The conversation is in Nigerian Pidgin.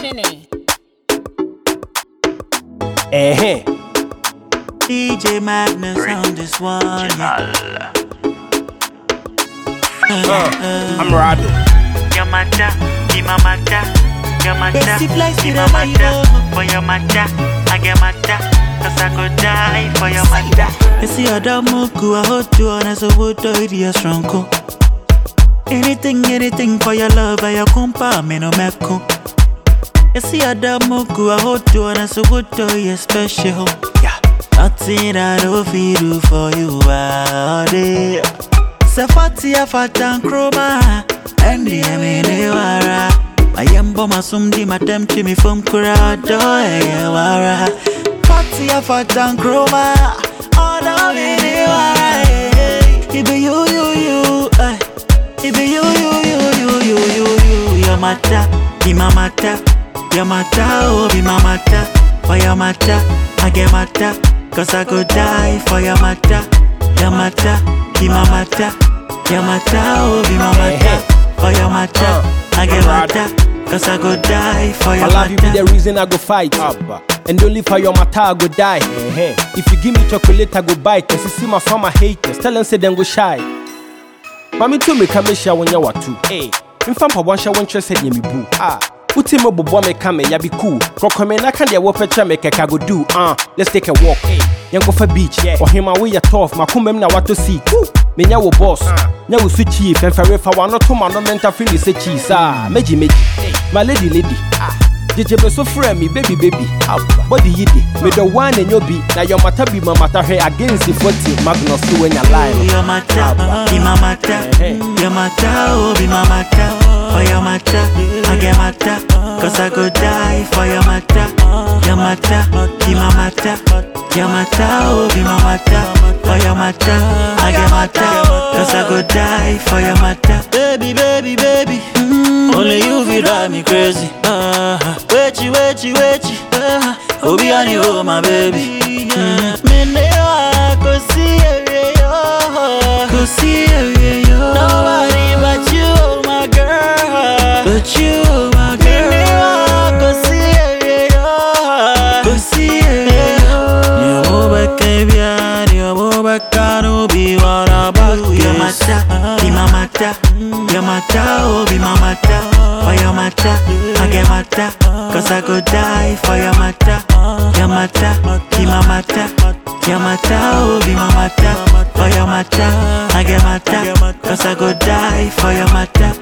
Kenny. Eh, DJ Magnus on this one. Yeah. I'm Rado. Your mata, be my mata, your mata, Basic life be in my a mata, Bible. for your mata, I get mata, cause I could die for your mata. You see Adamuku, I hold you on as a wood idea strong. Anything, anything for your love, I compa, me no meko. You see Adamuku, I hold you on as a wood idea special. Yeah. Nothing I don't feel do for you, all day. Sefati afatan kroma, endi emene wara. Mayembo masumdi madem chimi from kurado eye wara. Fati afatan kroma, oda mene wara. eh. It be you, you, you, eh. It be you, you, you, you, you, you, you. Your mata, be my mata. Your mata, oh, be my mata. For your mata, I get mata. Cause I go die for your mata. Your mata, be my mata. Your mata, oh, be my mata. For your mata, I get mata. Cause I go die for My your love you be the mata. reason I go fight. And only for your matter I go die. If you give me chocolate, I go bite. And see my farmer haters, tell them say them go shy. Mami to me come share when you watu. Hey, in fam pa one share one chest head me boo. Ah. Uti mo bobo me kame ya be cool. Koko me na kan dia wo pecha me keka go do. Ah, let's take a walk. Hey, yan go for beach. Yeah. Or him away ya tough. Makumem na wato see. Me nya wo boss. Nya wo su chief. En fere fa wano to man no mental feel say cheese. Ah, meji meji. My lady lady. Ah. Jeje me so frɛ me baby baby body yi de me dɔ one and you be na your matter be my matter hwɛ against the forty magnus so when you lie no. Your mata, be my mata. Your mata, oh, be my mata. For your mata, I get mata. Cause I go die for your mata. Your mata, be my mata. Your mata, oh, be my mata. For your mata, I get mata. Cause I go die for your mata. Baby, baby, baby. Mm, only you feel drive me crazy. Uh, wait you, wait you, wait you. Uh, Obi on you, oh, my baby. Mm. Me ne wa go see every yo. Go see every yo. Nobody but you, oh, my girl. But you, oh, my girl. Me ne wa go see every yo. Go see every yo. Ni mo beke bia, ni mo beka no be what about Your mata, be my mata. Your mata, oh, be my mata. For your mata, I get mata. Cause I go die for your mata. Your mata, be my mata. Your mata, oh, be my mata. For your mata, I get mata. Cause I go die for your mata.